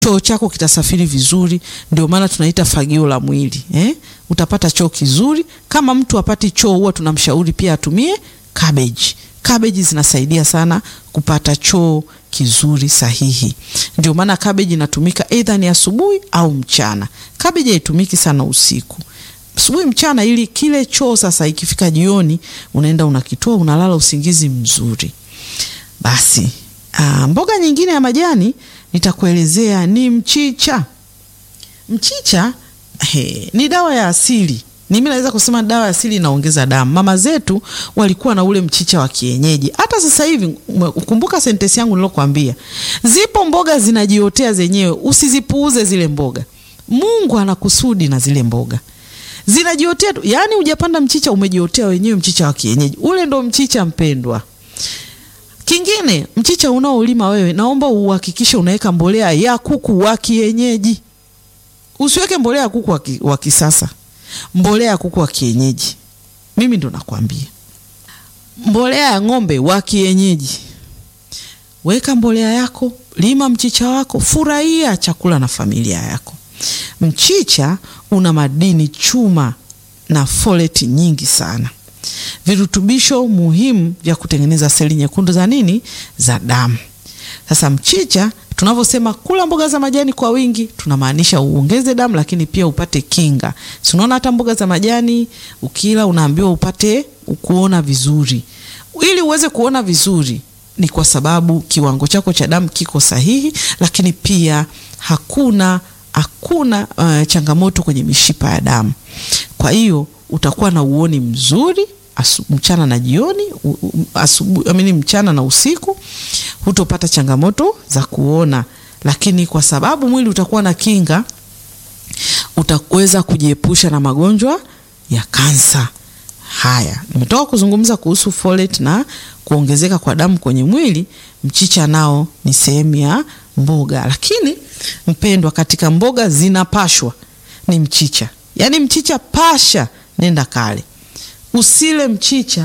choo chako kitasafiri vizuri. Ndio maana tunaita fagio la mwili eh? Utapata choo kizuri. Kama mtu apati choo, huwa tunamshauri pia atumie cabbage. Cabbage zinasaidia sana kupata choo kizuri sahihi. Ndio maana cabbage inatumika either ni asubuhi au mchana. Cabbage haitumiki sana usiku, asubuhi, mchana, ili kile choo sasa ikifika jioni unaenda unakitoa, unalala usingizi mzuri. Basi aa, mboga nyingine ya majani nitakuelezea ni mchicha. Mchicha he, ni dawa ya asili mimi naweza kusema dawa ya asili inaongeza damu. Mama zetu walikuwa na ule mchicha wa kienyeji. Hata sasa hivi, kumbuka sentensi yangu nilokuambia, zipo mboga zinajiotea zenyewe, usizipuuze zile mboga. Mungu ana kusudi na zile mboga, zinajiotea tu. Yaani hujapanda mchicha, umejiotea wenyewe, mchicha wa kienyeji ule ndo mchicha mpendwa. Kingine, mchicha unaolima wewe, naomba uhakikishe unaweka mbolea ya kuku wa kienyeji, usiweke mbolea ya kuku wa kisasa mbolea ya kuku wa kienyeji. Mimi ndo nakwambia, mbolea ya ng'ombe wa kienyeji. Weka mbolea yako, lima mchicha wako, furahia chakula na familia yako. Mchicha una madini chuma na foleti nyingi sana, virutubisho muhimu vya kutengeneza seli nyekundu za nini, za damu. Sasa mchicha tunavyosema kula mboga za majani kwa wingi, tunamaanisha uongeze damu, lakini pia upate kinga. Si unaona hata mboga za majani ukila unaambiwa upate kuona vizuri. Ili uweze kuona vizuri, ni kwa sababu kiwango chako cha damu kiko sahihi, lakini pia hakuna hakuna uh, changamoto kwenye mishipa ya damu. Kwa hiyo utakuwa na uoni mzuri asu, mchana na jioni, asubuhi amini, mchana na usiku hutopata changamoto za kuona, lakini kwa sababu mwili utakuwa na kinga, utaweza kujiepusha na magonjwa ya kansa. Haya, nimetoka kuzungumza kuhusu folate na kuongezeka kwa damu kwenye mwili. Mchicha nao ni sehemu ya mboga, lakini mpendwa, katika mboga zinapashwa ni mchicha. Yaani mchicha pasha, nenda kale, usile mchicha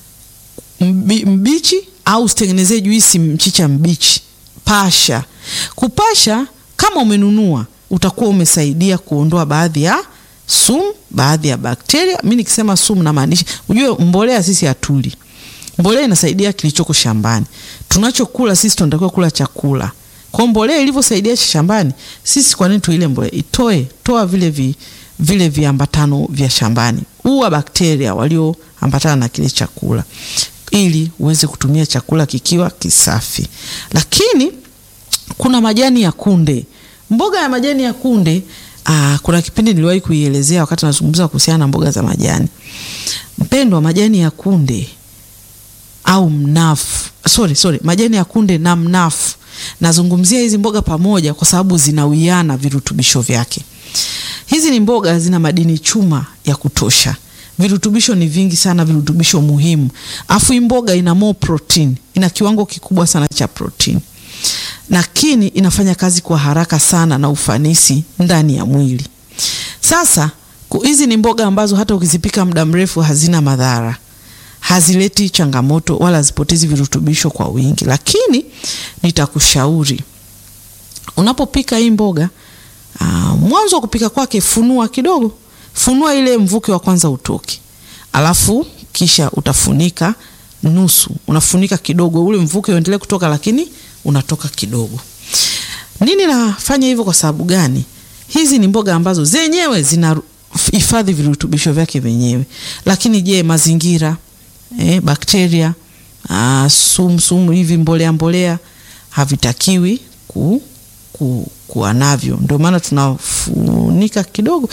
mbi, mbichi au usitengenezee juisi mchicha mbichi. Pasha. Kupasha kama umenunua, utakuwa umesaidia kuondoa baadhi ya sumu, baadhi ya bakteria. Mimi nikisema sumu namaanisha, ujue mbolea sisi hatuli. Mbolea inasaidia kilichoko shambani. Tunachokula sisi tunatakiwa kula chakula. Kwa mbolea ilivyosaidia shambani, sisi kwa nini tuile mbolea? Itoe, toa vile vi, vile viambatano vya shambani. Uwa bakteria walioambatana na kile chakula ili uweze kutumia chakula kikiwa kisafi. Lakini kuna majani ya kunde, mboga ya majani ya kunde. Aa, kuna kipindi niliwahi kuielezea wakati nazungumza kuhusiana na mboga za majani. Mpendwa, majani ya kunde au mnafu, sorry, sorry, majani ya kunde na mnafu, nazungumzia hizi mboga pamoja kwa sababu zinawiana virutubisho vyake. Hizi ni mboga zina madini chuma ya kutosha virutubisho ni vingi sana, virutubisho muhimu. Afu hii mboga ina more protein, ina kiwango kikubwa sana cha protein, lakini inafanya kazi kwa haraka sana na ufanisi ndani ya mwili. Sasa hizi ni mboga ambazo hata ukizipika muda mrefu hazina madhara, hazileti changamoto wala hazipotezi virutubisho kwa wingi. Lakini nitakushauri unapopika hii mboga, aa, mwanzo wa kupika kwake funua kidogo funua ile mvuke wa kwanza utoke, alafu kisha utafunika nusu, unafunika kidogo, ule mvuke uendelee kutoka, lakini unatoka kidogo. Nini nafanya hivyo? Kwa sababu gani? Hizi ni mboga ambazo zenyewe zinahifadhi virutubisho vyake wenyewe, lakini je, mazingira eh, bakteria, sumu sumu hivi, mbolea mbolea havitakiwi ku, ku, kuwa navyo. Ndio maana tunafunika kidogo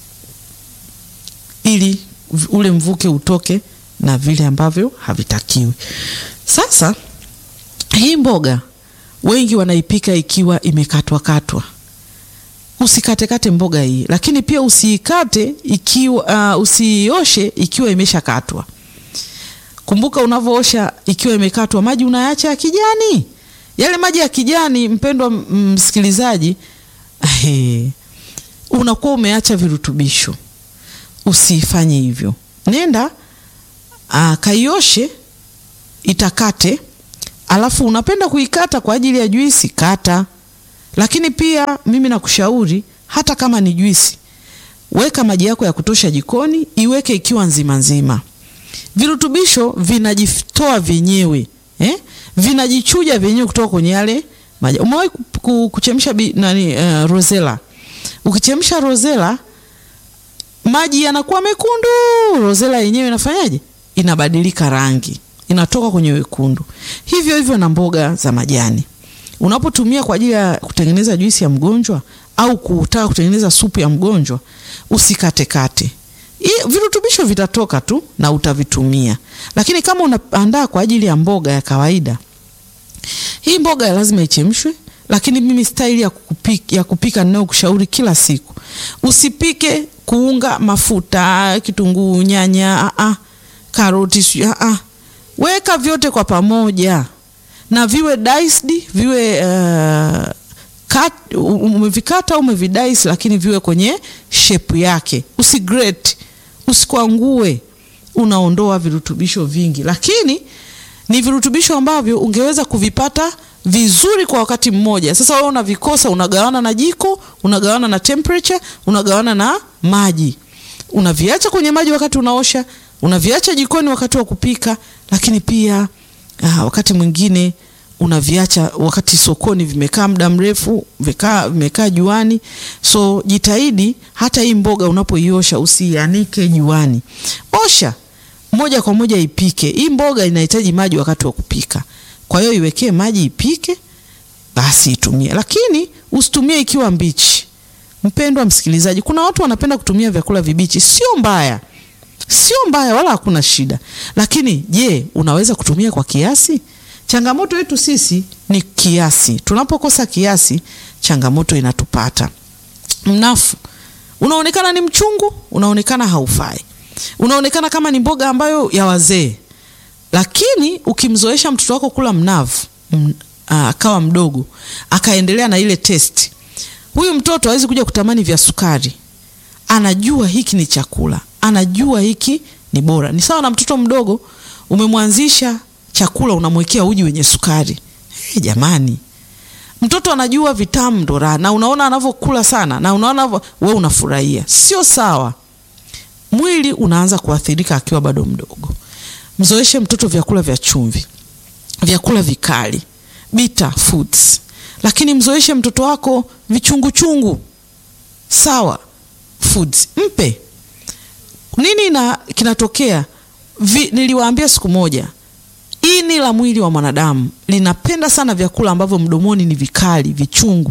ili ule mvuke utoke na vile ambavyo havitakiwi. Sasa hii mboga wengi wanaipika ikiwa imekatwa katwa. Usikatekate mboga hii, lakini pia usiikate ikiwa uh, usioshe ikiwa imeshakatwa. Kumbuka unavyoosha ikiwa imekatwa, maji unayaacha ya kijani. Yale maji ya kijani, mpendwa msikilizaji, unakuwa umeacha virutubisho. Usifanye hivyo, nenda kaioshe, itakate. Alafu unapenda kuikata kwa ajili ya juisi, kata, Lakini pia mimi nakushauri hata kama ni juisi, weka maji yako ya kutosha jikoni, iweke ikiwa nzima nzima. Virutubisho vinajitoa vyenyewe eh? Vinajichuja vyenyewe kutoka kwenye yale maji. Umewahi kuchemsha nani, uh, rosella? Ukichemsha rosella maji yanakuwa mekundu, rosella yenyewe inafanyaje? Inabadilika rangi, inatoka kwenye wekundu. Hivyo hivyo na mboga za majani, unapotumia kwa ajili ya kutengeneza juisi ya mgonjwa au kutaka kutengeneza supu ya mgonjwa, usikatekate. Virutubisho vitatoka tu na utavitumia, lakini kama unaandaa kwa ajili ya mboga ya kawaida, hii mboga lazima ichemshwe. Lakini mimi staili ya kupika, ya kupika ninayokushauri kila siku, usipike kuunga mafuta, kitunguu, nyanya, a a, karoti, a a, weka vyote kwa pamoja na viwe diced, viwe uh, cut, umevikata umevidice, lakini viwe kwenye shape yake, usigrate, usikwangue, unaondoa virutubisho vingi, lakini ni virutubisho ambavyo ungeweza kuvipata vizuri kwa wakati mmoja. Sasa wewe unavikosa, unagawana na jiko, unagawana na temperature, unagawana na maji, unaviacha kwenye maji wakati unaosha, unaviacha jikoni wakati wa kupika, lakini pia aa, wakati mwingine unaviacha wakati sokoni vimekaa muda mrefu, vimekaa vimekaa juani. So jitahidi hata hii mboga unapoiosha usianike juani, osha moja kwa moja ipike. Hii mboga inahitaji maji wakati wa kupika, kwa hiyo iwekee maji ipike, basi itumie, lakini usitumie ikiwa mbichi. Mpendwa msikilizaji, kuna watu wanapenda kutumia vyakula vibichi. Sio mbaya, sio mbaya, wala hakuna shida, lakini je, unaweza kutumia kwa kiasi? Changamoto yetu sisi ni kiasi. Tunapokosa kiasi, changamoto inatupata. Mnafu unaonekana ni mchungu, unaonekana haufai, unaonekana kama ni mboga ambayo ya wazee, lakini ukimzoesha mtoto wako kula mnavu akawa mdogo, akaendelea na ile testi, huyu mtoto hawezi kuja kutamani vya sukari. Anajua hiki ni chakula, anajua hiki ni bora. Ni sawa na mtoto mdogo, umemwanzisha chakula unamwekea uji wenye sukari. Hey, jamani, mtoto anajua vitamu ndo raha, na unaona anavyokula sana, na unaona wewe unafurahia. Sio sawa, mwili unaanza kuathirika akiwa bado mdogo. Mzoeshe mtoto vyakula vya chumvi, vyakula vikali, bitter foods, lakini mzoeshe mtoto wako vichunguchungu, sawa foods, mpe nini. Na kinatokea vi, niliwaambia siku moja ini la mwili wa mwanadamu linapenda sana vyakula ambavyo mdomoni ni vikali, vichungu,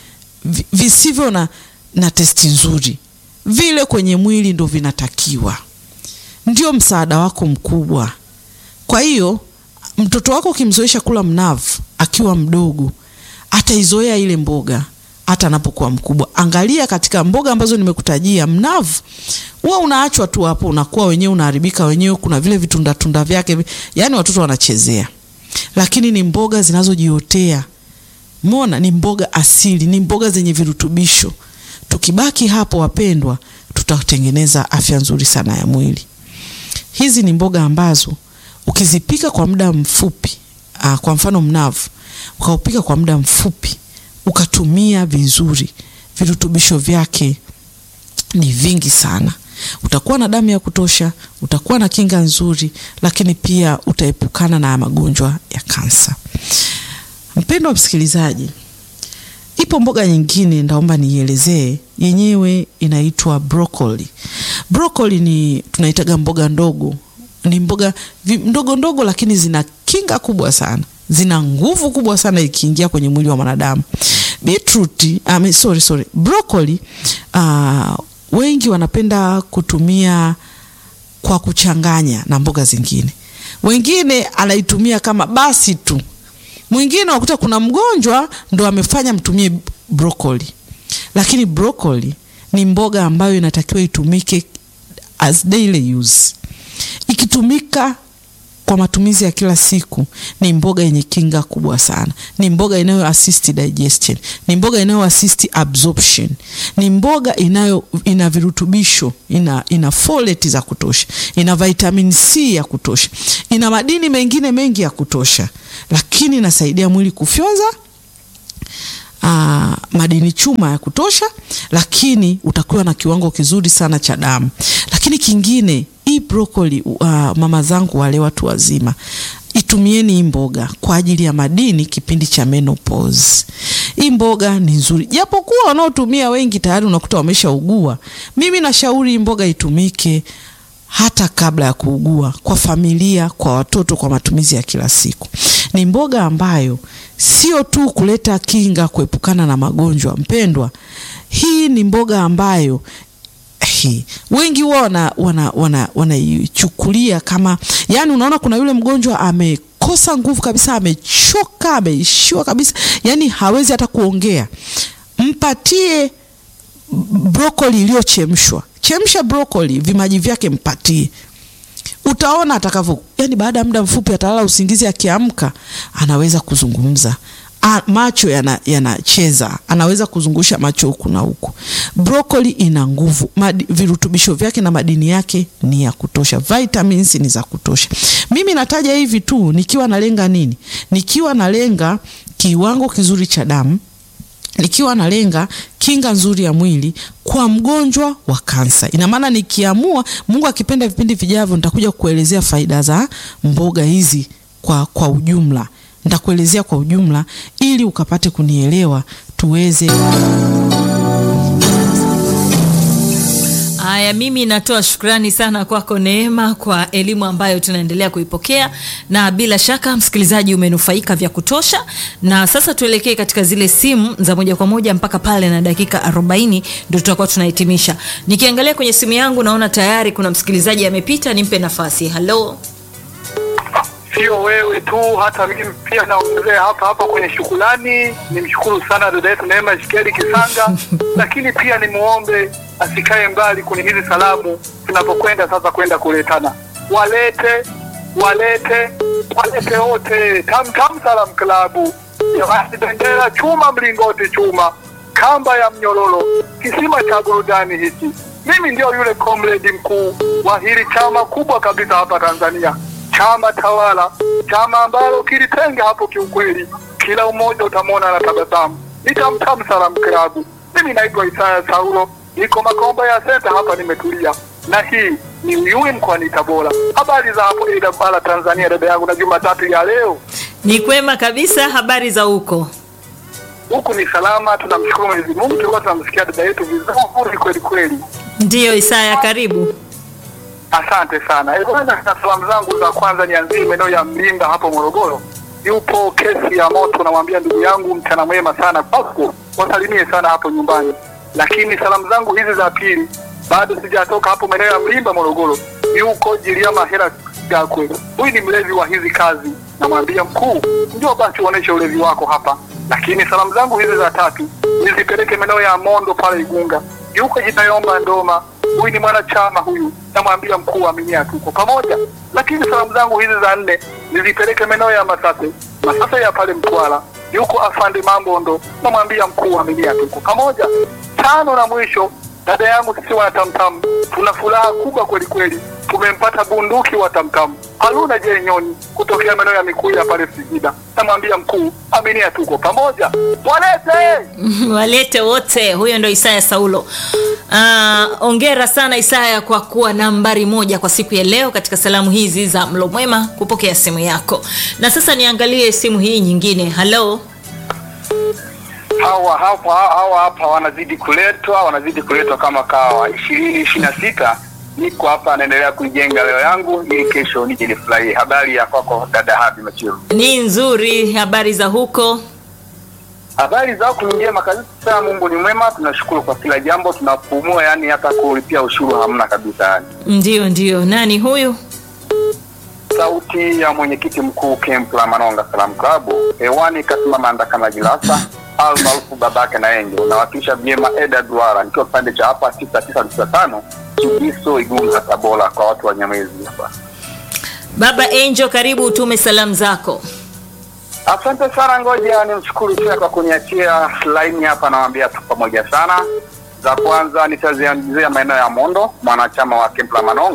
visivyo na, na testi nzuri. Vile kwenye mwili ndo vinatakiwa, ndio msaada wako mkubwa. Kwa hiyo mtoto wako ukimzoesha kula mnavu akiwa mdogo, ataizoea ile mboga hata anapokuwa mkubwa. Angalia katika mboga ambazo nimekutajia, mnavu huwa unaachwa tu hapo, unakuwa wenyewe unaharibika wenyewe. Kuna vile vitundatunda vyake, yani watoto wanachezea, lakini ni mboga zinazojiotea. Mona, ni mboga asili, ni mboga zenye virutubisho. Tukibaki hapo, wapendwa, tutatengeneza afya nzuri sana ya mwili. Hizi ni mboga ambazo ukizipika kwa muda mfupi, aa, kwa mfano mnavu, ukaupika kwa muda mfupi ukatumia vizuri, virutubisho vyake ni vingi sana. Utakuwa na damu ya kutosha, utakuwa na kinga nzuri, lakini pia utaepukana na magonjwa ya kansa. Mpendwa msikilizaji, ipo mboga nyingine ndaomba niielezee, yenyewe inaitwa broccoli. Broccoli ni tunaitaga mboga ndogo, ni mboga ndogo ndogo, lakini zina kinga kubwa sana zina nguvu kubwa sana ikiingia kwenye mwili wa mwanadamu. Beetroot, um, sorry, sorry. Broccoli uh, wengi wanapenda kutumia kwa kuchanganya na mboga zingine, wengine anaitumia kama basi tu. Mwingine wakuta kuna mgonjwa ndo amefanya mtumie broccoli, lakini broccoli ni mboga ambayo inatakiwa itumike as daily use. Ikitumika kwa matumizi ya kila siku ni mboga yenye kinga kubwa sana. Ni mboga inayo assist digestion, ni mboga inayo assist absorption, ni mboga inayo ina virutubisho, ina, ina folate za kutosha, ina vitamin C ya kutosha, ina madini mengine mengi ya kutosha, lakini inasaidia mwili kufyonza aa, madini chuma ya kutosha, lakini utakuwa na kiwango kizuri sana cha damu. Lakini kingine hii brokoli, uh, mama zangu wale watu wazima itumieni hii mboga kwa ajili ya madini kipindi cha menopause. Hii mboga ni nzuri, japokuwa wanaotumia wengi tayari unakuta wameshaugua. Mimi nashauri hii mboga itumike hata kabla ya kuugua, kwa familia, kwa watoto, kwa matumizi ya kila siku. Ni mboga ambayo sio tu kuleta kinga, kuepukana na magonjwa. Mpendwa, hii ni mboga ambayo hii wengi huwa wanaichukulia wana, wana, wana kama yani, unaona kuna yule mgonjwa amekosa nguvu kabisa, amechoka, ameishiwa kabisa, yani hawezi hata kuongea. Mpatie brokoli iliyochemshwa, chemsha brokoli, vimaji vyake mpatie, utaona atakavyo, yani baada ya muda mfupi atalala usingizi, akiamka anaweza kuzungumza A, macho yanacheza yana anaweza kuzungusha macho huku na huku. Brokoli ina nguvu, virutubisho vyake na madini yake ni ya kutosha, vitamins ni za kutosha. Mimi nataja hivi tu nikiwa nalenga nini? Nikiwa nalenga kiwango kizuri cha damu, nikiwa nalenga kinga nzuri ya mwili kwa mgonjwa wa kansa. Ina maana nikiamua, Mungu akipenda, vipindi vijavyo nitakuja kuelezea faida za mboga hizi kwa, kwa ujumla nitakuelezea kwa ujumla ili ukapate kunielewa tuweze. Haya, mimi natoa shukrani sana kwako Neema kwa elimu ambayo tunaendelea kuipokea, na bila shaka msikilizaji umenufaika vya kutosha. Na sasa tuelekee katika zile simu za moja kwa moja mpaka pale na dakika 40 ndio tutakuwa tunahitimisha. Nikiangalia kwenye simu yangu naona tayari kuna msikilizaji amepita, nimpe nafasi. Halo. Sio wewe tu, hata mimi pia naongezea hapa hapa kwenye shukrani. Nimshukuru sana dada yetu Neema Shikeli Kisanga, lakini pia nimuombe asikae mbali kwenye hizi salamu tunapokwenda sasa kwenda kuletana. Walete walete walete wote Tam Tam Salam Klabu, jamani, bendera chuma, mlingoti chuma, kamba ya mnyororo, kisima cha burudani hiki. Mimi ndio yule comrade mkuu wa hili chama kubwa kabisa hapa Tanzania chama tawala, chama ambalo kilitenga hapo, kiukweli kila mmoja utamwona na tabasamu. Ni Tam Tam Salam Klabu. Mimi naitwa Isaya Saulo, niko Makomba ya Senta hapa, nimetulia na hii ni Uyui mkoani Tabora. Habari za hapo Idabala, Tanzania, dada yangu, na Jumatatu ya leo Ni kwema kabisa. Habari za huko? huku ni salama, tunamshukuru Mwenyezi Mungu. Tulikuwa tunamsikia dada yetu vizuri kweli kweli. Ndiyo Isaya, karibu. Asante sana. Eh, bwana, na salamu zangu za kwanza nianzie maeneo ya Mlimba hapo Morogoro. Yupo kesi ya moto, namwambia ndugu yangu mchana mwema sana kwako, wasalimie sana hapo nyumbani. Lakini salamu zangu hizi za pili, bado sijatoka hapo maeneo ya Mlimba Morogoro. Yuko Jiliama Hera Gakwe, huyu ni mlevi wa hizi kazi, namwambia mkuu, njoo basi uoneshe ulevi wako hapa. Lakini salamu zangu hizi za tatu nizipeleke maeneo ya Mondo pale Igunga. Yuko Jitayomba Ndoma, huyu ni mwanachama huyu, namwambia mkuu aminia tuko pamoja. Lakini salamu zangu hizi za nne nizipeleke maeneo ya Masase, Masase ya pale Mtwara, yuko afande Mambondo, namwambia mkuu aminia tuko pamoja. Tano na mwisho, dada yangu sisi wana Tamtam tuna furaha kubwa kweli kweli, tumempata bunduki wa Tamtam Haruna J Nyoni kutokea maeneo ya Mikuya pale Singida, namwambia mkuu aminia tuko pamoja, walete Walete wote. Huyo ndo Isaya Saulo. Ah, ongera sana Isaya kwa kuwa nambari moja kwa siku ya leo katika salamu hizi za mlo mwema, kupokea simu yako. Na sasa niangalie simu hii nyingine. Halo. hawa hapa hawa hapa wanazidi kuletwa wanazidi kuletwa kama kawa ishirini ishirini na sita niko hapa naendelea kuijenga leo yangu ili kesho nije nifurahie habari ya kwako dada habi machiru Ni nzuri. Habari za huko? habari za huku ni njema kabisa mungu ni mwema tunashukuru kwa kila jambo tunapumua yani hata kulipia ushuru hamna kabisa yani Ndio, ndio. Nani huyu? sauti ya mwenyekiti mkuu camp la manonga salam klabu hewani kasimama ndakana jilasa al maarufu babake na enjo unawakilisha vyema eda duara nikiwa kipande cha hapa tisa tisa tisa tano chibiso igunga tabora kwa watu wa nyamwezi hapa Baba Angel, karibu utume salamu zako. asante sana ngoja nimshukuru tena kwa kuniachia laini hapa nawambia tu pamoja sana za kwanza nitazianzia maeneo ya mondo mwanachama wa camp la manonga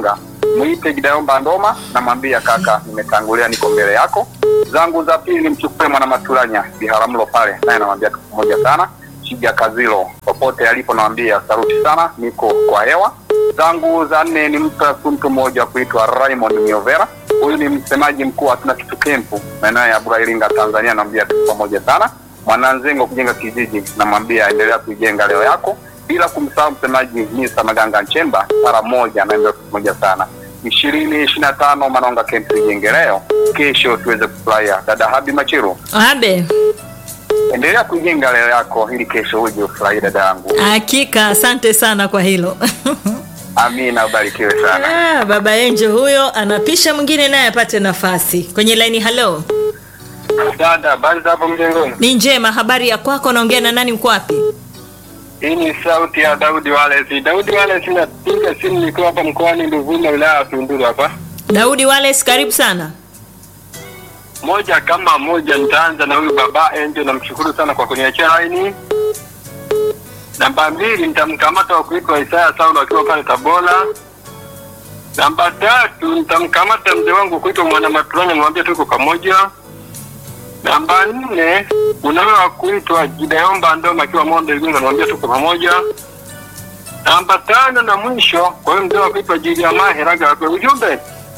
mwite Gideon Ndoma, namwambia kaka, nimetangulia, niko mbele yako. Zangu za pili nimchukue mwana Maturanya Biharamulo pale, naye namwambia tuko pamoja sana. Shija Kazilo popote alipo, namwambia saluti sana, niko kwa hewa. Zangu za nne ni mtu mtu mmoja kuitwa Raymond Miovera, huyu ni msemaji mkuu wa Hatuna Kitu Kempu maeneo ya Bura Iringa, Tanzania, namwambia tuko pamoja sana. Mwananzengo kujenga kijiji, namwambia endelea kuijenga leo yako bila kumsahau msemaji Misa Maganga Nchemba mara moja naenda pamoja sana ishirini ishirini na tano Manonga Camp tujenge leo, kesho tuweze kufurahia. Dada Habi Machiru, Abe, endelea kuijenga leo yako ili kesho uje ufurahie dada yangu. hakika asante sana kwa hilo. Amina, ubarikiwe sana. Ah, baba Enjo huyo anapisha mwingine naye apate nafasi kwenye laini. Halo, Dada, habari za hapo mjengoni? ni njema. Habari ya kwako? Naongea na nani? Mko wapi? Hii ni sauti ya Daudi Wales. Daudi Wales, napiga simu nikiwa hapa mkoani Nduvuma, wilaya ya Tunduru hapa. Daudi Wales, karibu sana. moja kama moja, nitaanza na huyu baba Angel, namshukuru sana kwa kuniachia laini. Namba mbili, nitamkamata wa kuitwa Isaya Saulo akiwa pale Tabora. Namba tatu, nitamkamata mzee wangu kuitwa Mwana Maturanya, mwambie tuko pamoja. Namba nne, unawe wa kuitwa Gideomba Ndoma akiwa Mondo Igunga, mwambie tuko pamoja. Namba tano na mwisho, kwa hiyo mzee wa kuitwa Julia Maheraga kwa ujumbe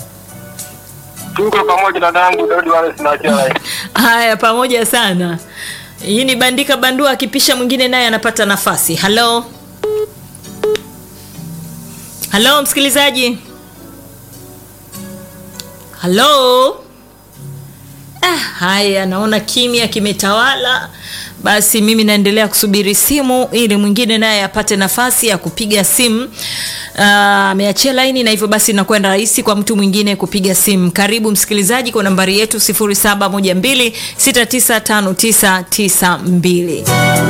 tuko pamoja na dangu Daudi wale sinaachia laini. Haya, pamoja sana. Hii ni bandika bandua, akipisha mwingine naye anapata nafasi. Halo, halo msikilizaji, halo. Ah, haya, naona kimya kimetawala. Basi mimi naendelea kusubiri simu ili mwingine naye apate nafasi ya kupiga simu. Ah, ameachia laini na hivyo basi inakuwa ni rahisi kwa mtu mwingine kupiga simu. Karibu msikilizaji kwa nambari yetu 0712695992.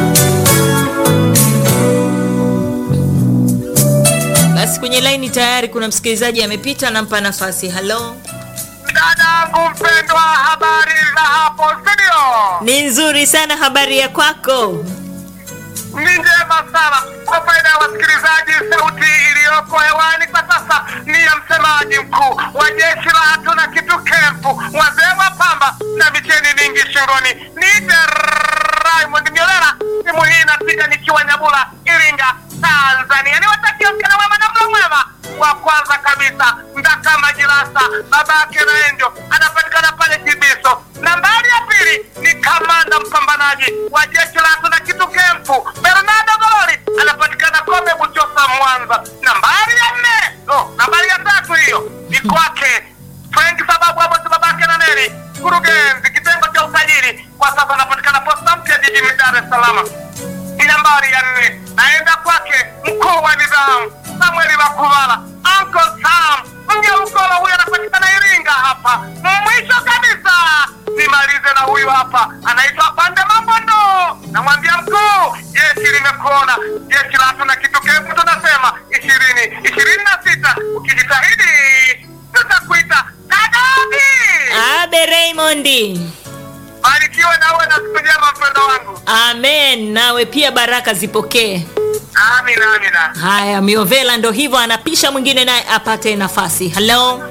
Basi kwenye laini tayari kuna msikilizaji amepita, nampa nafasi. Halo, Dadangu mpendwa, habari za hapo studio? ni nzuri sana. Habari ya kwako? Ni njema sana. Kwa faida ya wasikilizaji, sauti iliyoko hewani kwa sasa ni ya msemaji mkuu wa jeshi la hatuna kitu kempu, wazee wa pamba na micheni mingi shingoni. Niite Raymond Nyolera, simu hii inapiga nikiwa Nyabula, Iringa, Tanzania. Niwatakia mchana mwema na mlo mwema. Wa kwanza kabisa Ndaka Majirasa, babake na Enjo anapatikana pale Kibiso. Nambari ya pili ni kamanda mpambanaji wa jeshi la hatuna kitu kempu Bernardo Gololi anapatikana Kobe Buchosa, Mwanza. Nambari ya nne no, nambari ya tatu hiyo ni kwake Frank sababu Amosi babake na Neri, mkurugenzi kitengo cha usajili, kwa sasa anapatikana posta mpya jijini Dar es Salaam. Nambari ya nne naenda kwake mkuu wa nidhamu Samueli Makuvala, Uncle Sam Mnyaukolo, huyu anapatikana Iringa hapa. Mwisho kabisa nimalize na huyu hapa, anaitwa Pande Mambondo. Namwambia mkuu, jeshi limekuona, jeshi la hatuna kitu kefu, tunasema ishirini ishirini na sita ukijitahidi tutakuita Kadabi. Abe Raymond. Barikiwe na uwe na siku njema mpendo wangu. Amen, nawe pia baraka zipokee. Amina, amina. Haya, Miovela ndo hivyo anapisha mwingine naye apate nafasi. Halo,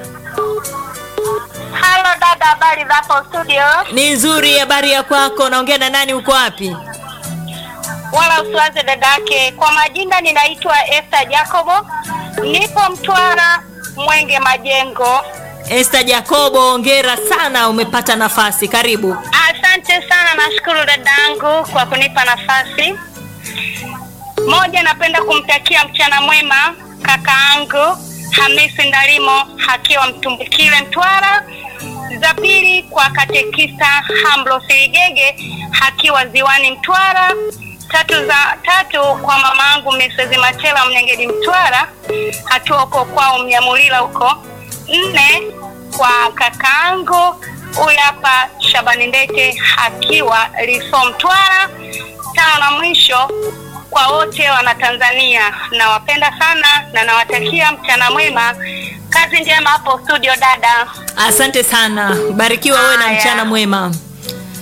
Halo dada, habari za hapo studio? ni nzuri. Habari ya kwako? Naongea na nani? Uko wapi? Wala usiwaze dada yake. Kwa majina ninaitwa Esther Jacobo, nipo Mtwara Mwenge Majengo. Esther Jacobo, ongera sana, umepata nafasi. Karibu. Asante sana, nashukuru dadangu kwa kunipa nafasi. Moja, napenda kumtakia mchana mwema kakaangu Hamisi Ndalimo akiwa Mtumbukile Mtwara. Za pili kwa katekista Hamblo Sirigege akiwa Ziwani Mtwara. Tatu za tatu kwa mamaangu Mrs. Machela Mnyengedi Mtwara akiwa huko kwao Mnyamulila huko. Nne kwa kakaangu huyu hapa Shabani Ndete akiwa Liso Mtwara. Tano na mwisho kwa wote wana Tanzania, nawapenda sana na nawatakia mchana mwema. Kazi njema hapo studio dada. Asante sana, barikiwa wewe na Haya. mchana mwema.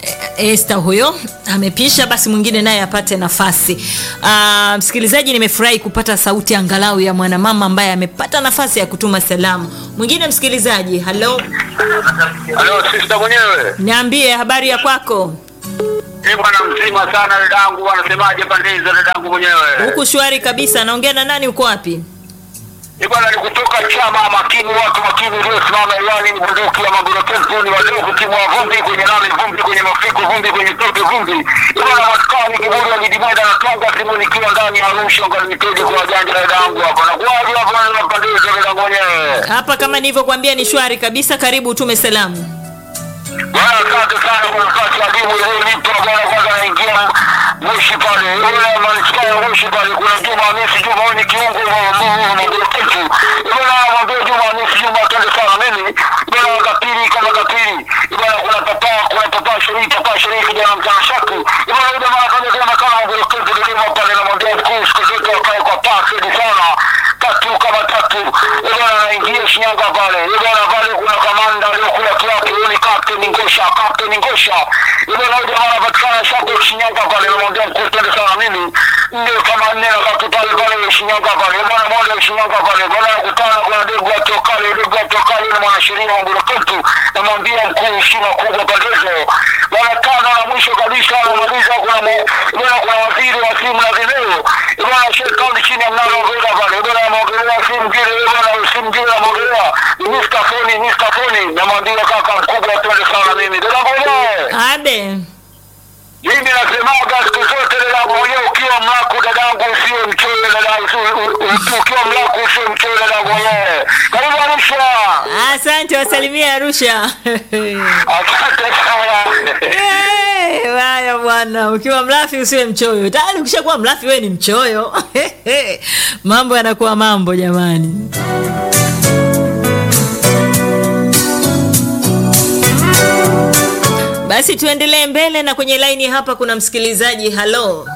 Esther huyo amepisha, basi mwingine naye apate nafasi. Ah, msikilizaji, nimefurahi kupata sauti angalau ya mwanamama ambaye amepata nafasi ya kutuma salamu. Mwingine msikilizaji, halo, Halo, sister mwenyewe. niambie habari ya kwako. Eh, bwana mzima sana dadangu, anasemaje pande hizo dadangu mwenyewe? Huku shwari kabisa. Naongea na nani? Uko wapi? Eh, bwana ni kutoka chama makini, watu makini uliosimama yani bunduki ya magorokefu ni wadogo, timu wa vumbi kwenye nami, vumbi kwenye mafiko, vumbi kwenye tope, vumbi. Eh, bwana maskani kiburi ya Gidimweda na Tonga, simu nikiwa ndani ya Arusha, ngani nipende kwa wajanja dadangu hapa. Na kuwaje hapo na pande hizo dadangu mwenyewe? Hapa kama nilivyokuambia ni shwari kabisa. Karibu utume salamu. Bwana asante sana kwa nafasi adimu iliyonipa bwana. Kwanza naingia Moshi pale, yule manispaa ya Moshi pale, kuna Juma Hamisi Juma, huyu ni kiungo magoroketu. Bwana mwambie Juma Hamisi Juma atende sana mimi bwana, kapili kama kapili bwana, kuna papa kuna papa sherii papa sherii kijana mtana shaku bwana, yule mara kaja kama kama magoroketu nilima pale, namwambia mkuu siku zote wakae kwa pasedi sana tatu kama tatu bwana, naingia Shinyanga pale bwana, pale kuna kamanda aliyokula kiapo, huyu ni Captain Ngosha, Captain Ngosha bwana, huyu jamaa anapatikana shapo Shinyanga pale, namwambia mkuu twende sana mimi ndio kama nne na katu pale pale Shinyanga pale bwana, moja Shinyanga pale bwana, nakutana kuna degu ya tokale degu ya tokale na mwanasheria wa Ngoroketu, namwambia mkuu heshima kubwa pale hizo bwana. Tano na mwisho kabisa namaliza, kuna mu- bwana, kuna waziri wa simu na video bwana, Sheikh Kaunti chini ya mnara wa Vega pale bwana, ameongelea simu ngine bwana, simu ngine ameongelea ni Mr. Foni, Mr. Foni, namwambia kaka mkubwa, twende sana mimi dada mwenyewe Abe. mimi nasemaga siku zote dadangu mwenyewe, ukiwa mlaku dadangu usiwe mchoyo dadangu, usi- u- ukiwa mlaku usiwe mchoyo dadangu mwenyewe. Karibu Arusha, Asante, wasalimie Arusha. asante sana. Eh, Haya bwana, ukiwa mlafi usiwe mchoyo. Tayari ukishakuwa mlafi wewe ni mchoyo. mambo yanakuwa mambo jamani. Basi tuendelee mbele na kwenye laini hapa kuna msikilizaji. Halo.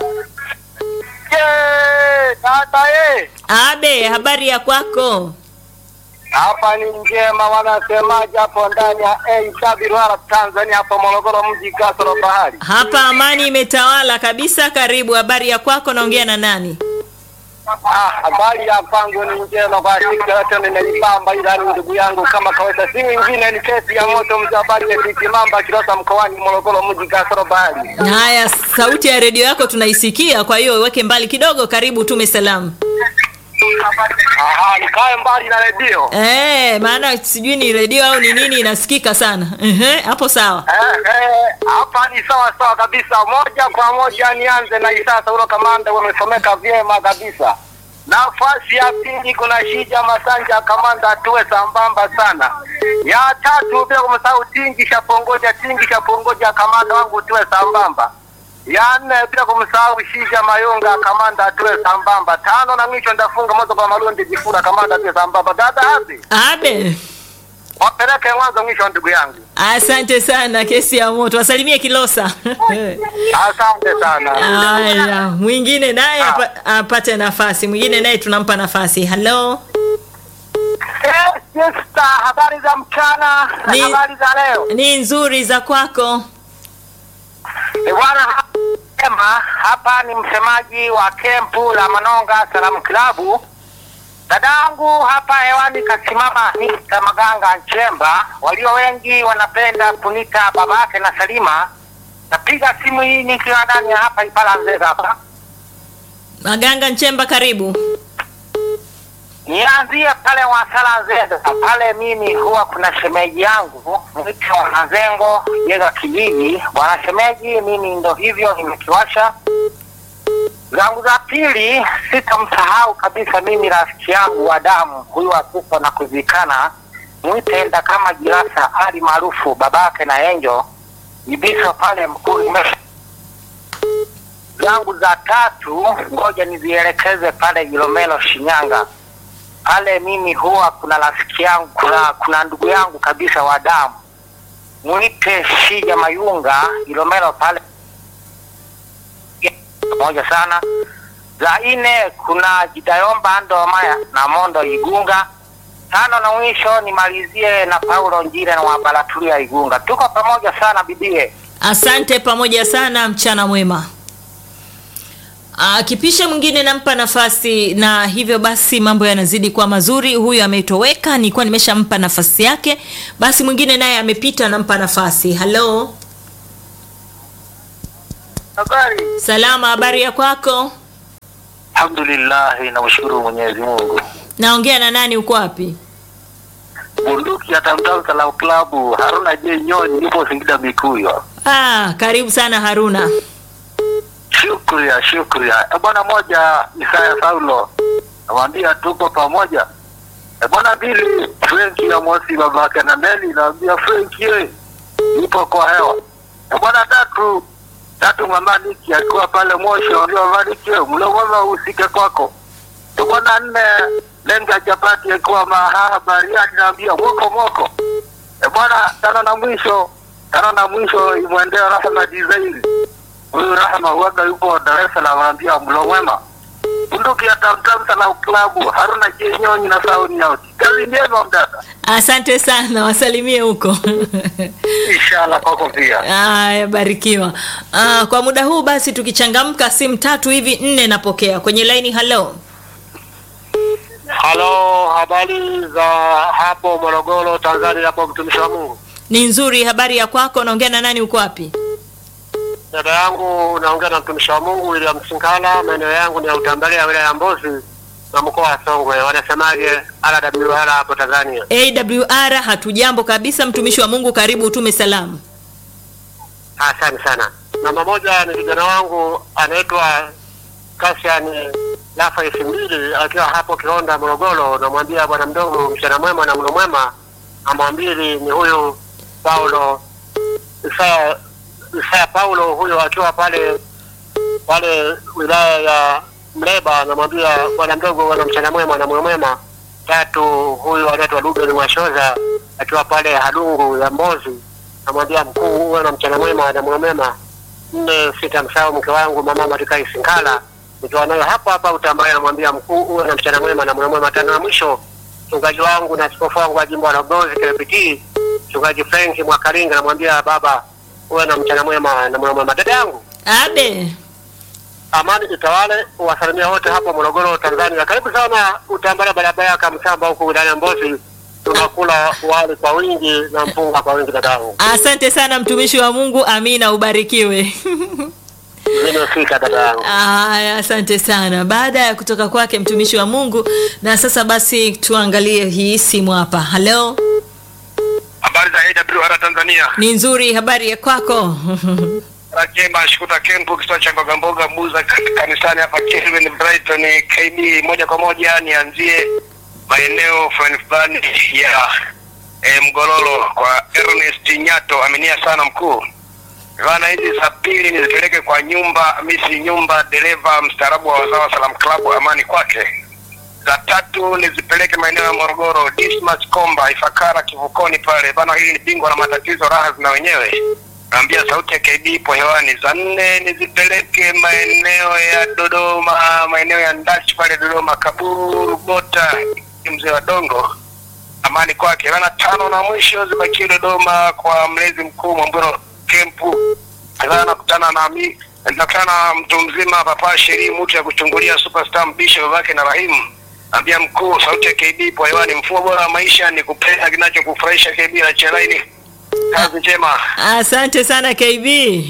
Ye, tata ye, Abe, habari ya kwako? hapa ni njema, wanasemaje hapo ndani ya AWR Tanzania, hapo Morogoro mji, kasoro bahari. Hapa amani imetawala kabisa. Karibu, habari ya kwako? Naongea na nani? Ah, habari ya kwangu ni njema kwa siku yote nimeipamba, ila ni ndugu yangu kama kawaida, si mwingine ni kesi ya moto mzee habari ya Tikimamba Kilosa mkoani Morogoro mji kasoro bahari. Haya, sauti ya redio yako tunaisikia, kwa hiyo weke mbali kidogo. Karibu, tume salamu. Aha, nikae mbali na redio. Eh, maana sijui ni redio au ni nini inasikika sana. Ehe, hapo sawa. Eh, eh, hapa ni sawa sawa kabisa, moja kwa moja nianze na Isasa ulo kamanda, wamesomeka vyema kabisa. Nafasi ya pili kuna Shija Masanja kamanda, tuwe sambamba sana. Ya tatu bila kumsahau Tingi Shapongoja, Tingi Shapongoja kamanda wangu, tuwe sambamba. Ya nne bila kumsahau Shija Mayunga kamanda, tuwe sambamba. Tano na mwisho ndafunga moto kwa Malundi Jifura kamanda, tuwe sambamba. Dada hapi Abe, wapeleke mwanzo mwisho, ndugu yangu. asante sana. Kesi ya moto, wasalimie Kilosa. Asante sana. Haya, mwingine naye apa- apate nafasi. Mwingine naye tunampa nafasi. Halo, Eh, sister, habari za mchana na Ni- habari za leo. ni nzuri za kwako? Eh, Bwana sema hapa ni msemaji wa kempu la Manonga Salamu Klabu. Dadangu hapa hewani kasimama Mr. Maganga Nchemba, walio wengi wanapenda kunita babake na Salima. Napiga simu hii nikiwa ndani ya hapa Ipala Nzega hapa. Maganga Nchemba, karibu. Nianzie pale Wasala Nzega pale, mimi huwa kuna shemeji yangu mwite Wanazengo Jega kijiji. Bwana shemeji, mimi ndo hivyo nimekiwasha zangu za pili. Sitamsahau kabisa mimi rafiki yangu wa damu huyu akufa na kuzikana, mwitenda kama Jirasa Ali maarufu babake na Enjo Ibiso pale mkuu Imesha. zangu za tatu, ngoja nizielekeze pale Ilomelo Shinyanga pale mimi huwa kuna rafiki yangu kuna, kuna ndugu yangu kabisa wa damu mwite Shija Mayunga Ilomelo pale pamoja sana. Za nne kuna Jidayomba Ndo Maya na Mondo Igunga. Tano na mwisho nimalizie na Paulo Njire na Wabalatulia Igunga. Tuko pamoja sana bibie. Asante pamoja sana, mchana mwema. Akipisha mwingine nampa nafasi, na hivyo basi mambo yanazidi kuwa mazuri. Huyu ametoweka, nilikuwa nimeshampa nafasi yake, basi mwingine naye amepita, nampa nafasi. Halo, Habari. salama, habari ya kwako? Alhamdulillah, namshukuru Mwenyezi Mungu. Naongea na nani? Uko wapi? Bunduki ya Tamtam Salam Club, Haruna J Nyoni, nipo Singida Mikuyo. Ah, karibu sana Haruna. Shukria, shukria. E bwana moja, Isaya Saulo, namwambia tuko pamoja. E bwana mbili, Frenki ya Mosi babake na Neli, namwambia Frenki ye, ipo kwa hewa. E bwana tatu, tatu Mamaniki alikuwa pale Moshi, namwambia Mamaniki ye, mlo mwema usike kwako. E bwana nne, Lenga Chapati alikuwa Mahaha Bariadi, naambia moko moko. E bwana tano na mwisho, tano na mwisho imwendea Rahma Design huyu Rahma huwaga yupo Dar es Salaam, anaambia mlo mwema. Bunduki ya Tamtam Salam Club, Haruna Jenyonyi na Sauni Yauti. Kazi njema mdada. Asante sana, wasalimie huko. Inshallah kwako pia. Aya, barikiwa. Ah, kwa muda huu basi tukichangamka simu tatu hivi nne napokea kwenye laini. Halo, Halo, habari za hapo Morogoro, Tanzania, hapo mtumishi wa Mungu. ni nzuri. Habari ya kwako? Naongea na nani? Uko wapi? Dada yangu naongea na mtumishi wa Mungu William Sinkala, maeneo yangu ni ya Utambalia, wilaya ya Mbozi na mkoa wa Songwe. Wanasemaje RWR hapo Tanzania? AWR, hatujambo kabisa. Mtumishi wa Mungu, karibu utume salamu. Asante sana. Namba moja ni kijana wangu anaitwa Kasian Lafa elfu mbili akiwa hapo Kionda Morogoro, namwambia bwana mdogo, mchana mwema na mlo mwema. Namba mbili ni huyu Paulo Isaya, Isaya Paulo huyo akiwa pale pale wilaya ya Mleba, namwambia bwana mdogo, bwana mchana mwema na mlo mwema. Tatu huyu anaitwa Ruben Mwashoza akiwa pale Hadungu ya Mbozi, namwambia mkuu, uwe na mchana mwema na mlo mwema. Nne sita msahau mke wangu mama Marikai Sinkala nikiwa nayo hapa hapa Utambaya, namwambia mkuu, uwe na mchana mwema na mlo mwema. Tano na mwisho mchungaji wangu na askofu wangu wa jimbo la Mbozi KPT, mchungaji Frank Mwakaringa, namwambia baba, uwe na mchana mwema na mlo mwema. Dada yangu Abe, amani itawale, uwasalimia wote hapo Morogoro, Tanzania. Karibu sana Utambala, barabara ya Kamsamba huku wilayani Mbozi, tunakula wali kwa wingi na mpunga kwa wingi. Dadangu asante sana mtumishi wa Mungu. Amina, ubarikiwe. nimefika dada yangu. Aya, asante sana. Baada ya kutoka kwake mtumishi wa Mungu, na sasa basi tuangalie hii simu hapa. Halo, Habari za AWR Tanzania. ni nzuri. Habari ya kwako? Rajema Shukuta Kempu kisiwa cha mboga mboga Buza kan- kanisani hapa Kelvin Brighton KB moja kwa moja nianzie maeneo fulani fulani ya e, Mgololo kwa Ernest Nyato aminia sana mkuu. Bana hizi za pili nizipeleke kwa nyumba misi nyumba dereva mstaarabu wa wazawa Salam Club amani kwake. Za tatu nizipeleke maeneo ya Morogoro Dismas Komba Ifakara kivukoni pale bana, hili ni bingwa na matatizo raha zina wenyewe naambia sauti ya KB ipo hewani. Za nne nizipeleke maeneo ya Dodoma, maeneo ya Ndachi pale Dodoma, Kaburu, Bota, mzee wa Dongo, amani kwake. Bana tano na mwisho zibakie Dodoma kwa mlezi mkuu Mwamburo Kempu. Sasa nakutana na mi nakutana na mtu mzima Papa Sheri mtu ya kuchungulia superstar mbisho babake na Rahimu. Ambia mkuu, sauti ya KB ipo hewani. Mfumo bora wa maisha ni kupenda kinachokufurahisha. KB na Chelaini, kazi njema. Asante sana KB.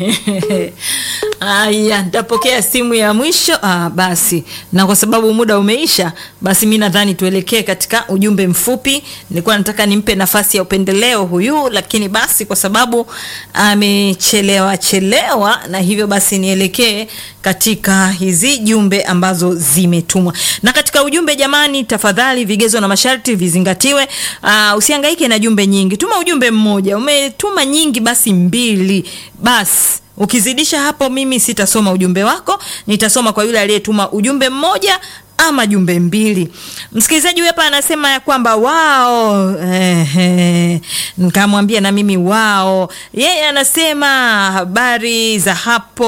Aya, nitapokea simu ya mwisho. Ah, basi na kwa sababu muda umeisha, basi mi nadhani tuelekee katika ujumbe mfupi. Nilikuwa nataka nimpe nafasi ya upendeleo huyu, lakini basi kwa sababu amechelewa chelewa, na hivyo basi nielekee katika hizi jumbe ambazo zimetumwa. Na katika ujumbe, jamani, tafadhali vigezo na masharti vizingatiwe. Uh, usihangaike na jumbe nyingi, tuma ujumbe mmoja. Umetuma nyingi, basi mbili basi ukizidisha hapo mimi sitasoma ujumbe wako nitasoma kwa yule aliyetuma ujumbe mmoja ama jumbe mbili. Msikilizaji huyu hapa anasema ya kwamba wao, ehe, nikamwambia na mimi wao. Yeye anasema habari za hapo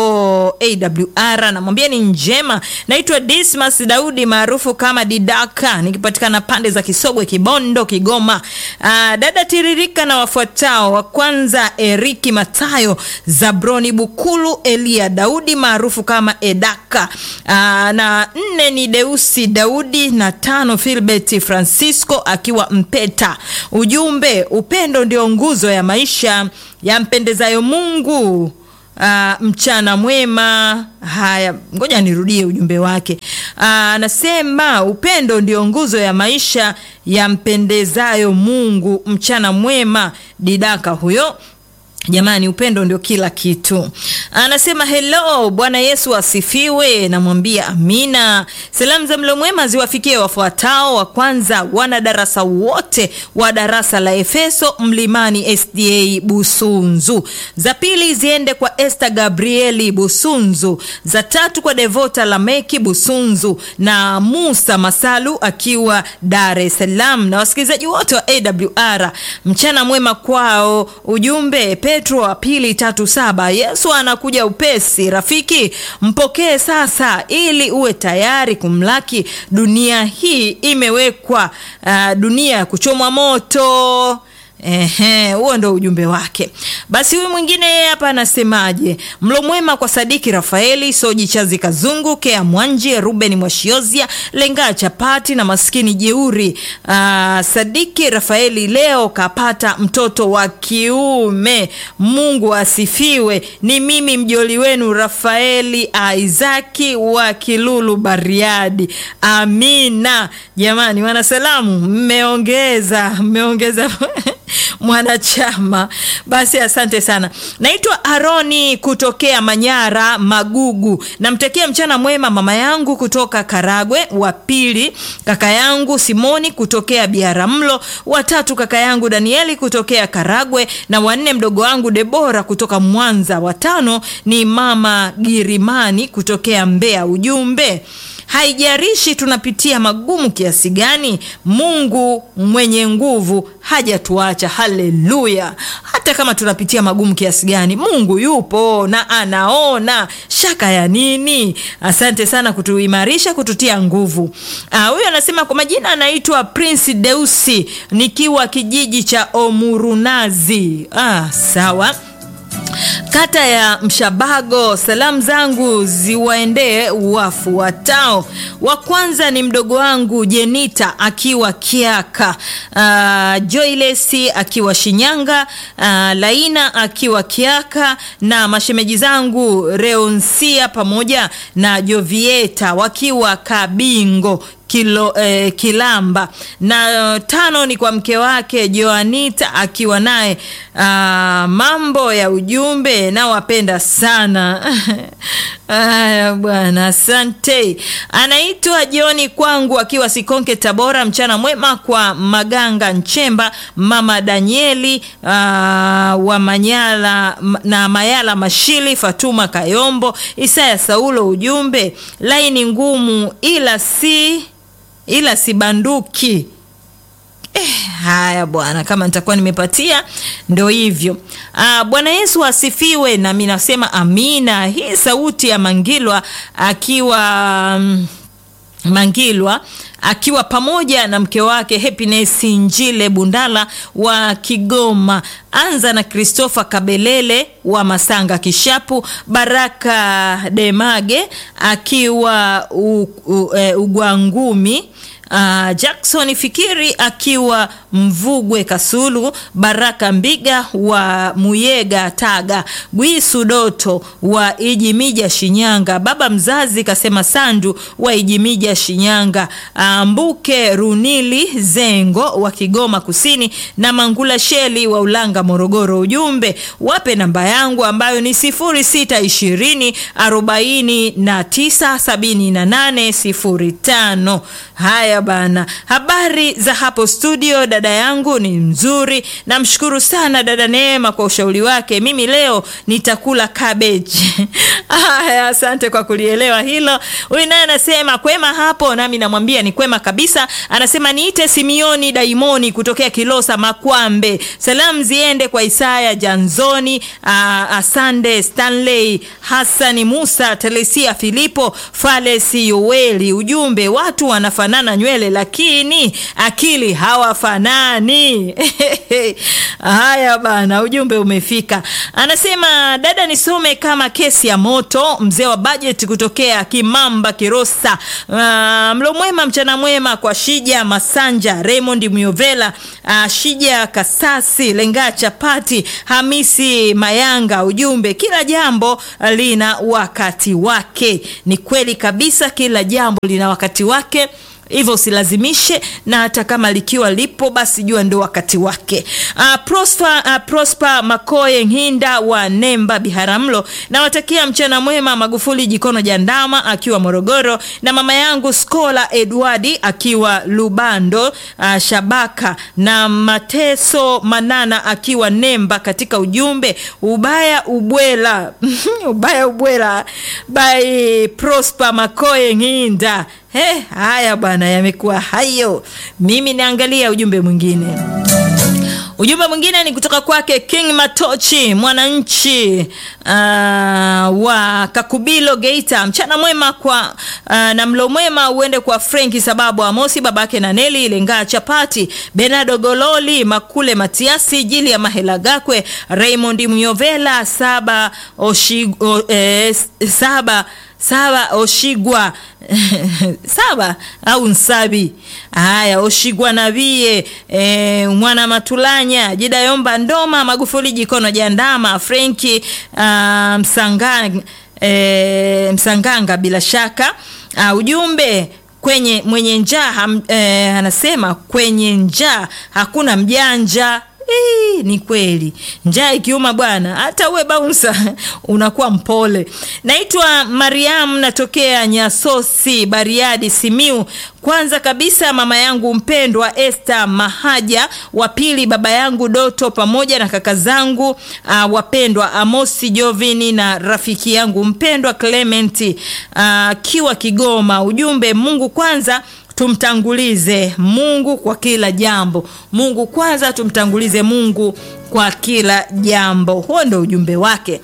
AWR, anamwambia ni njema. Naitwa Dismas Daudi maarufu kama Didaka, nikipatikana pande za Kisogwe, Kibondo, Kigoma. Aa, dada tiririka na wafuatao. Wa kwanza Eriki Matayo, Zabroni Bukulu, Elia Daudi maarufu kama Edaka. Aa, na nne ni Deusi Daudi na tano Filbert Francisco akiwa Mpeta. Ujumbe, upendo ndio nguzo ya maisha yampendezayo Mungu. Uh, mchana mwema. Haya, ngoja nirudie ujumbe wake. Anasema upendo ndio nguzo ya maisha yampendezayo Mungu. Mchana mwema, Didaka huyo. Jamani, upendo ndio kila kitu. Anasema hello, Bwana Yesu asifiwe. Namwambia amina. Salamu za mlo mwema ziwafikie wafuatao. Wa kwanza, wana darasa wote wa darasa la Efeso Mlimani SDA Busunzu. Za pili ziende kwa Esther Gabrieli Busunzu. Za tatu kwa Devota Lameki Busunzu na Musa Masalu akiwa Dar es Salaam, na wasikilizaji wote wa AWR, mchana mwema kwao. Ujumbe Petro wa pili tatu saba Yesu anakuja upesi. Rafiki, mpokee sasa ili uwe tayari kumlaki. Dunia hii imewekwa uh, dunia ya kuchomwa moto. Ehe, huo ndo ujumbe wake. Basi huyu mwingine yeye hapa anasemaje? Mlo mwema kwa Sadiki Rafaeli, Soji Chazi Kazungu, Kea Mwanji, Ruben Mwashiozia, Lenga Chapati na maskini jeuri. Aa, Sadiki Rafaeli leo kapata mtoto wa kiume. Mungu asifiwe. Ni mimi mjoli wenu Rafaeli Aizaki wa Kilulu Bariadi. Amina. Jamani, wanasalamu mmeongeza, mmeongeza mwanachama basi, asante sana. Naitwa Aroni kutokea Manyara Magugu, namtekea mchana mwema mama yangu kutoka Karagwe, wa pili kaka yangu Simoni kutokea Biaramlo, watatu kaka yangu Danieli kutokea Karagwe, na wanne mdogo wangu Debora kutoka Mwanza, watano ni mama Girimani kutokea Mbeya. Ujumbe Haijarishi tunapitia magumu kiasi gani, Mungu mwenye nguvu hajatuacha. Haleluya! Hata kama tunapitia magumu kiasi gani, Mungu yupo na anaona. Shaka ya nini? Asante sana kutuimarisha, kututia nguvu. Huyu anasema kwa majina anaitwa Prince Deusi, nikiwa kijiji cha Omurunazi. Ah, sawa kata ya Mshabago. Salamu zangu ziwaendee wafuatao. Wa kwanza ni mdogo wangu Jenita akiwa Kiaka, uh, Joylesi akiwa Shinyanga, uh, Laina akiwa Kiaka na mashemeji zangu Reonsia pamoja na Jovieta wakiwa Kabingo Kilo, eh, Kilamba na tano ni kwa mke wake Joanita akiwa naye. Ah, mambo ya ujumbe nawapenda sana. Aya bwana, asante. Anaitwa Joni kwangu akiwa Sikonke Tabora. Mchana mwema kwa Maganga Nchemba, mama Danieli aa, wa Manyala na Mayala Mashili, Fatuma Kayombo, Isaya Saulo. Ujumbe laini ngumu ila si ila sibanduki. Eh, haya bwana, kama nitakuwa nimepatia ndo hivyo. Ah, Bwana Yesu asifiwe, nami nasema amina. Hii sauti ya Mangilwa akiwa mm, Mangilwa akiwa pamoja na mke wake Happiness Njile Bundala wa Kigoma. Anza na Christopher Kabelele wa Masanga Kishapu, Baraka Demage akiwa u, u, e, Ugwangumi. Uh, Jackson Fikiri akiwa Mvugwe Kasulu, Baraka Mbiga wa Muyega Taga, Gwisu Doto wa Ijimija Shinyanga, baba mzazi kasema Sandu wa Ijimija Shinyanga, uh, Mbuke Runili Zengo wa Kigoma Kusini na Mangula Sheli wa Ulanga Morogoro. Ujumbe wape namba yangu ambayo ni 0620 49 78 05. Haya haya bana habari za hapo studio dada yangu ni nzuri namshukuru sana dada neema kwa ushauri wake mimi leo nitakula cabbage haya asante kwa kulielewa hilo huyu naye anasema kwema hapo nami namwambia ni kwema kabisa anasema niite simioni daimoni kutokea kilosa makwambe salamu ziende kwa isaya janzoni aa, asande stanley hasani musa telesia filipo falesi yoeli ujumbe watu wanafanana nywele lakini akili hawafanani haya bana ujumbe umefika anasema dada nisome kama kesi ya moto mzee wa bajeti kutokea kimamba kirosa uh, mlo mwema mchana mwema kwa shija masanja raymond myovela uh, shija kasasi lenga chapati hamisi mayanga ujumbe kila jambo lina wakati wake ni kweli kabisa kila jambo lina wakati wake hivyo usilazimishe na hata kama likiwa lipo basi jua ndo wakati wake uh, prosper, uh, prosper makoye nhinda wa nemba biharamlo nawatakia mchana mwema magufuli jikono jandama akiwa morogoro na mama yangu skola edwardi akiwa lubando uh, shabaka na mateso manana akiwa nemba katika ujumbe ubaya ubwela ubaya ubwela by prosper makoye nhinda He, haya bwana yamekuwa hayo mimi naangalia ujumbe mwingine ujumbe mwingine ni kutoka kwake king matochi mwananchi uh, wa kakubilo geita mchana mwema kwa uh, na mlo mwema uende kwa frenki sababu amosi babake na neli lengaa chapati benado gololi makule matiasi jili ya mahela gakwe raymond myovela saba oshigo, eh, saba saba oshigwa saba au nsabi haya oshigwa navie e, mwana matulanya jidayomba ndoma magufuli jikono jandama frenki uh, msanga, e, msanganga bila shaka uh, ujumbe kwenye mwenye njaa e, anasema kwenye njaa hakuna mjanja Hii, ni kweli njaa ikiuma bwana hata uwe baunsa unakuwa mpole naitwa mariam natokea nyasosi bariadi simiu kwanza kabisa mama yangu mpendwa este mahaja wa pili baba yangu doto pamoja na kaka zangu uh, wapendwa amosi jovini na rafiki yangu mpendwa clementi akiwa uh, kigoma ujumbe mungu kwanza tumtangulize mungu kwa kila jambo mungu kwanza tumtangulize mungu kwa kila jambo huo ndo ujumbe wake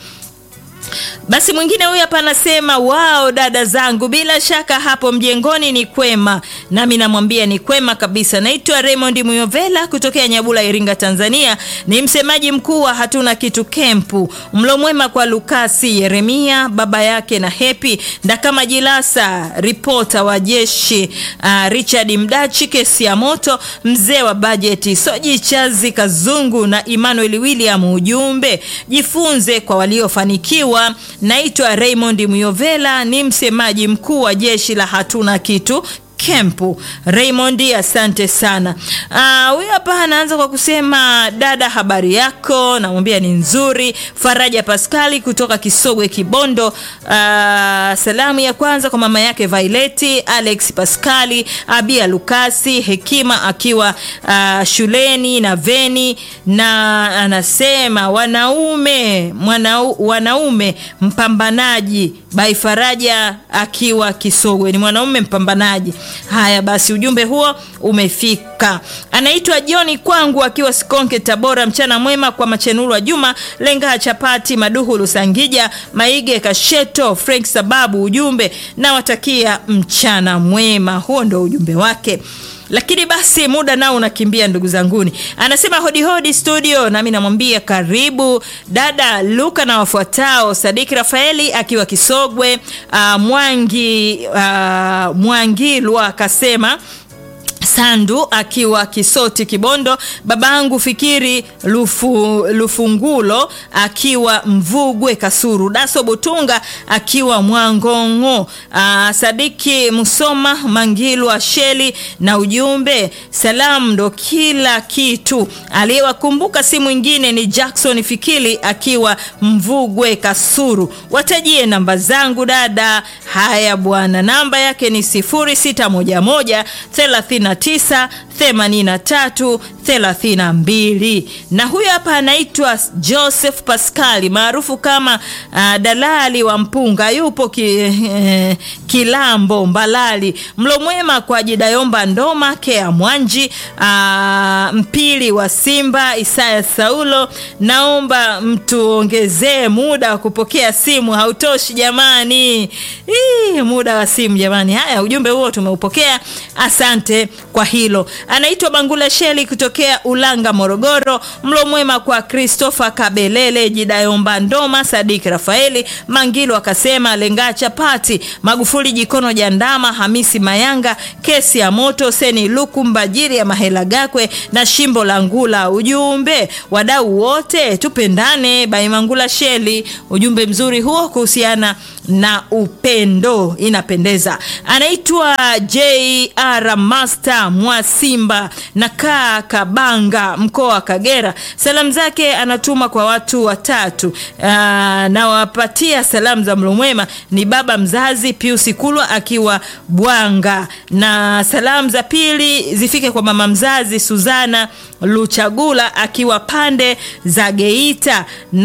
basi mwingine huyu hapa anasema wao dada zangu bila shaka hapo mjengoni ni kwema nami namwambia ni kwema kabisa naitwa raymond muyovela kutokea nyabula iringa tanzania ni msemaji mkuu wa hatuna kitu kempu mlo mwema kwa lukasi yeremia baba yake na hepi ndakama jilasa ripota wa jeshi uh, richard mdachi kesi ya moto mzee wa bajeti soji chazi kazungu na emmanuel william ujumbe jifunze kwa waliofanikiwa naitwa raymond myovela ni msemaji mkuu wa jeshi la hatuna kitu kempu raymond asante sana huyu uh, hapa anaanza kwa kusema dada habari yako namwambia ni nzuri faraja paskali kutoka kisogwe kibondo uh, salamu ya kwanza kwa mama yake vaileti alex paskali abia lukasi hekima akiwa uh, shuleni na veni na anasema wanaume mwanau, wanaume mpambanaji bai faraja akiwa kisogwe ni mwanaume mpambanaji haya basi ujumbe huo umefika anaitwa joni kwangu akiwa sikonke tabora mchana mwema kwa machenuru wa juma lenga chapati maduhu lusangija maige kasheto frank sababu ujumbe nawatakia mchana mwema huo ndo ujumbe wake lakini basi muda nao unakimbia ndugu zanguni anasema hodihodi studio nami namwambia karibu dada luka na wafuatao sadiki rafaeli akiwa kisogwe uh, mwangi uh, mwangilwa akasema Sandu akiwa Kisoti Kibondo, babangu Fikiri Lufu, Lufungulo akiwa Mvugwe Kasuru, Daso Butunga akiwa Mwangongo, aa, Sadiki Musoma Mangilwa Sheli na ujumbe salamu ndo kila kitu. Aliyewakumbuka si mwingine ni Jackson Fikiri akiwa Mvugwe Kasuru. Watajie namba zangu dada. Haya bwana, namba yake ni 0611 39 83 32 na huyo hapa anaitwa Joseph Pascali maarufu kama uh, dalali wa mpunga yupo ki, eh, Kilambo Mbalali. Mlo mwema kwa Jidayomba Ndoma Kea Mwanji uh, mpili wa Simba Isaya Saulo, naomba mtuongezee muda wa kupokea simu, hautoshi jamani. Ii, muda wa simu jamani. Haya, ujumbe huo tumeupokea, asante kwa hilo. Anaitwa Bangula Sheli kutokea Ulanga, Morogoro. Mlo mwema kwa Christopher Kabelele, Jidayomba Ndoma, Sadik Rafaeli Mangilo akasema lenga chapati, Magufuli Jikono Jandama, Hamisi Mayanga, kesi ya moto, Seni Luku Mbajiri ya Mahela Gakwe na Shimbo la Ngula. Ujumbe wadau wote tupendane, Bai Mangula Sheli. Ujumbe mzuri huo kuhusiana na upendo, inapendeza. Anaitwa JR Master Mwasimba na kaa Kabanga, mkoa wa Kagera. Salamu zake anatuma kwa watu watatu. Aa, nawapatia salamu za mlo mwema ni baba mzazi Pius Kulwa akiwa Bwanga, na salamu za pili zifike kwa mama mzazi Suzana Luchagula akiwa pande za Geita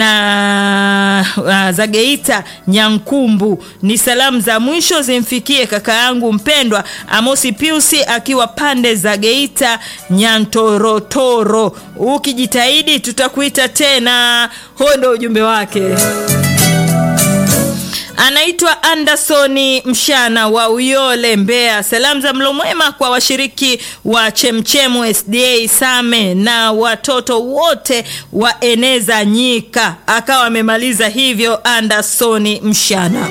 na uh, za Geita Nyankumbu. Ni salamu za mwisho zimfikie kaka yangu mpendwa Amosi Piusi akiwa pande za Geita Nyantorotoro. Ukijitahidi tutakuita tena. Huo ndio ujumbe wake. Anaitwa Andersoni Mshana wa Uyole, Mbeya. Salamu za mlo mwema kwa washiriki wa Chemchemu SDA Same na watoto wote wa Eneza Nyika. Akawa amemaliza hivyo Andersoni Mshana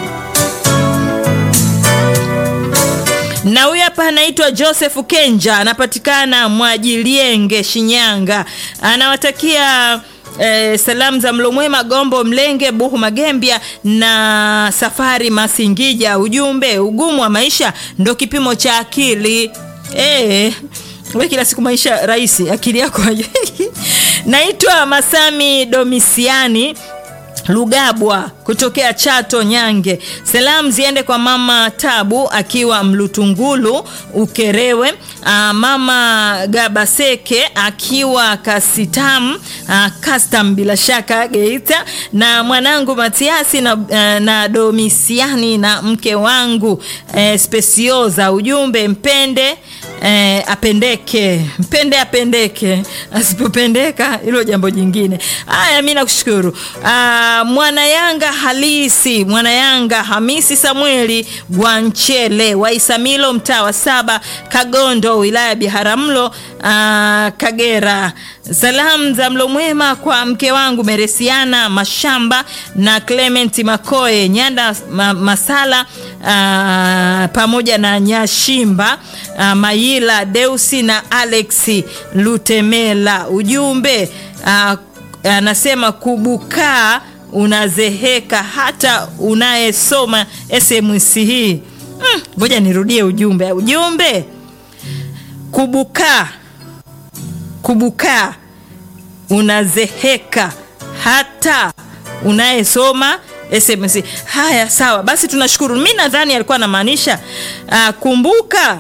na huyu hapa anaitwa Joseph Kenja, anapatikana Mwajilienge, Shinyanga. Anawatakia Eh, salamu za mlo mwema Gombo Mlenge Buhu Magembia na Safari Masingija. Ujumbe, ugumu wa maisha ndo kipimo cha akili. Eh, we kila siku maisha rahisi, akili yako naitwa Masami Domisiani Lugabwa kutokea Chato Nyange. Salamu ziende kwa mama Tabu akiwa Mlutungulu Ukerewe, aa, mama Gabaseke akiwa Kasitam aa, Custom bila shaka Geita, na mwanangu Matiasi na, aa, na Domisiani na mke wangu e, Spesioza. Ujumbe mpende e, apendeke, mpende apendeke, asipopendeka hilo jambo jingine. Haya, mi nakushukuru mwana Yanga halisi mwana Yanga Hamisi Samueli Gwanchele wa Isamilo mtaa wa saba Kagondo wilaya ya Biharamulo aa, Kagera. Salamu za mlo mwema kwa mke wangu Meresiana Mashamba na Clement Makoe Nyanda ma, Masala aa, pamoja na Nyashimba aa, Mayila Deusi na Alexi Lutemela. Ujumbe aa, anasema kubukaa unazeheka hata unayesoma SMS hii. Ngoja mm, nirudie ujumbe. Ujumbe kubukaa, kubukaa unazeheka hata unayesoma SMS. Haya, sawa basi, tunashukuru. Mi nadhani alikuwa anamaanisha uh, kumbuka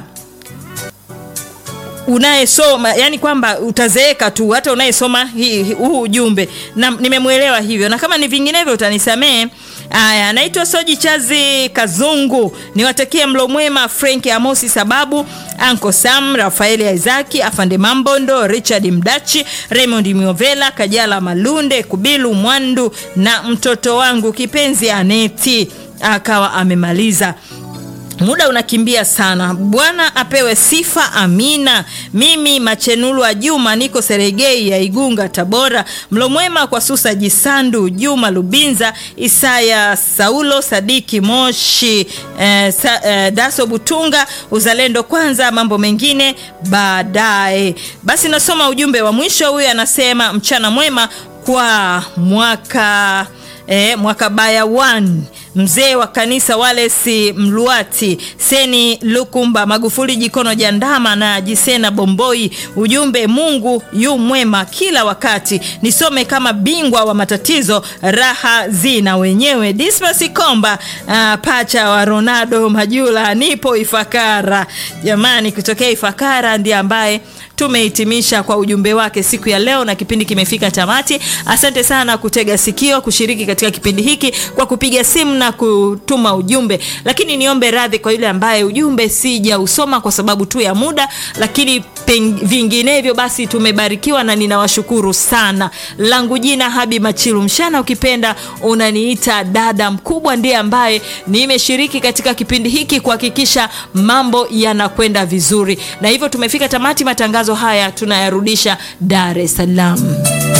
unayesoma yani kwamba utazeeka tu hata unayesoma huu ujumbe, na nimemwelewa hivyo, na kama ni vinginevyo utanisamee. Aya, anaitwa Soji Chazi Kazungu, niwatakie mlo mwema Frank Amosi, sababu Anko Sam, Rafaeli Isaki, Afande Mambondo, Richard Mdachi, Raymond Miovela, Kajala Malunde, Kubilu Mwandu na mtoto wangu kipenzi Aneti. Akawa amemaliza muda unakimbia sana bwana apewe sifa amina mimi machenulu wa juma niko seregei ya igunga tabora mlomwema kwa susa jisandu juma lubinza isaya saulo sadiki moshi eh, sa, eh, daso butunga uzalendo kwanza mambo mengine baadaye basi nasoma ujumbe wa mwisho huyu anasema mchana mwema kwa mwaka E, mwakabaya 1 mzee wa kanisa Walesi Mluati Seni Lukumba Magufuli Jikono Jandama na Jisena Bomboi. Ujumbe, Mungu yu mwema kila wakati. Nisome kama bingwa wa matatizo, raha zina wenyewe. Dismas Komba uh, pacha wa Ronaldo Majula, nipo Ifakara. Jamani, kutokea Ifakara ndiye ambaye tumehitimisha kwa ujumbe wake siku ya leo na kipindi kimefika tamati asante sana kutega sikio kushiriki katika kipindi hiki kwa kupiga simu na kutuma ujumbe lakini niombe radhi kwa yule ambaye ujumbe sija usoma kwa sababu tu ya muda lakini peng, vinginevyo basi tumebarikiwa na ninawashukuru sana langu jina habi machilu mshana ukipenda unaniita dada mkubwa ndiye ambaye nimeshiriki katika kipindi hiki kuhakikisha mambo yanakwenda vizuri na hivyo tumefika tamati matangazo haya tunayarudisha dar es salaam